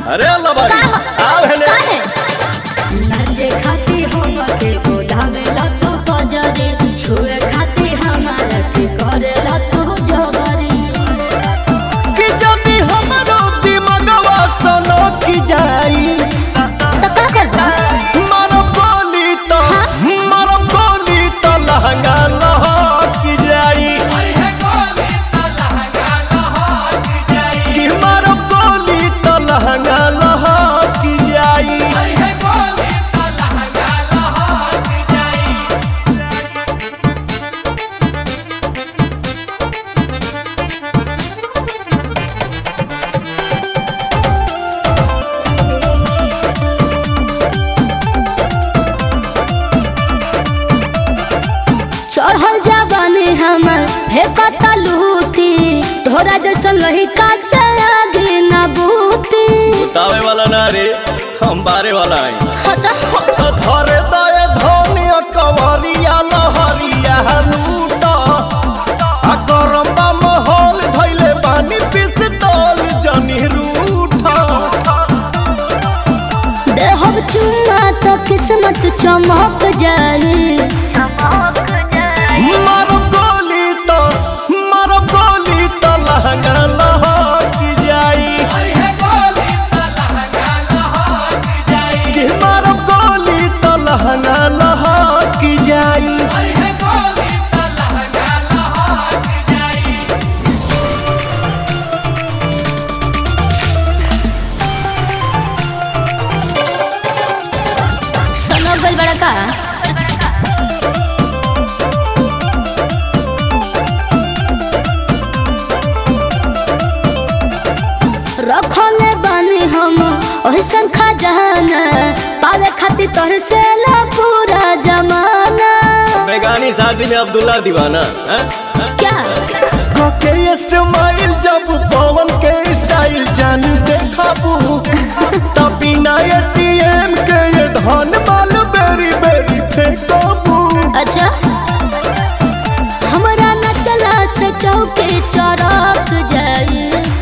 अरे अल्लाह बारी आओ हेले काहे नाचे खाती हम के बोलावेला तो कजरी छुए खाती हमारा के करेला तो जबरी कि जदी हमरो दिमगवा सनो की जाई तो का करबा मारो बोली तो मारो बोली तो लहंगा लहक जाई कि मारो बोली तो लहंगा लहक जाई चढ़ल जाबानी हमर हे पता लूटी तोरा जैसा लहिका से आगे ना बूती बतावे वाला ना रे हम बारे वाला आई हटा धरे दए धनिया कवरिया लहरिया लूटा आ गरम्बा महल धैले पानी पिस्तौल जनी रूठा देहब चुना तो किस्मत चमक जाए मारो गोली तो मारो गोली तो लहंगा लहक जाई कि मारो गोली तो लहंगा लहक जाई सनो गल बड़ा का रखले बानी हम ओहसन खजाना पावे खातिर तोहर से ला पूरा जमाना बेगानी शादी में अब्दुल्ला दीवाना हैं? क्या के ये स्माइल जब पवन के स्टाइल जान देखाबू तब बिना एटीएम के ये धन माल बेरी बेरी फेंकाबू अच्छा हमरा न चला से चौके चौराक जाए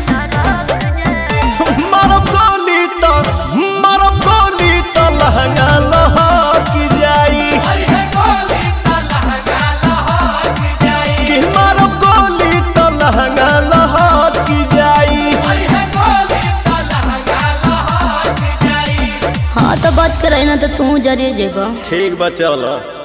मारो गोली तो मारो गोली तो लहंगा लहक जाई कि मारो गोली तो लहंगा लहक जाई हाँ तो बात करे ना तो तू जरे जेबा ठीक बा चलो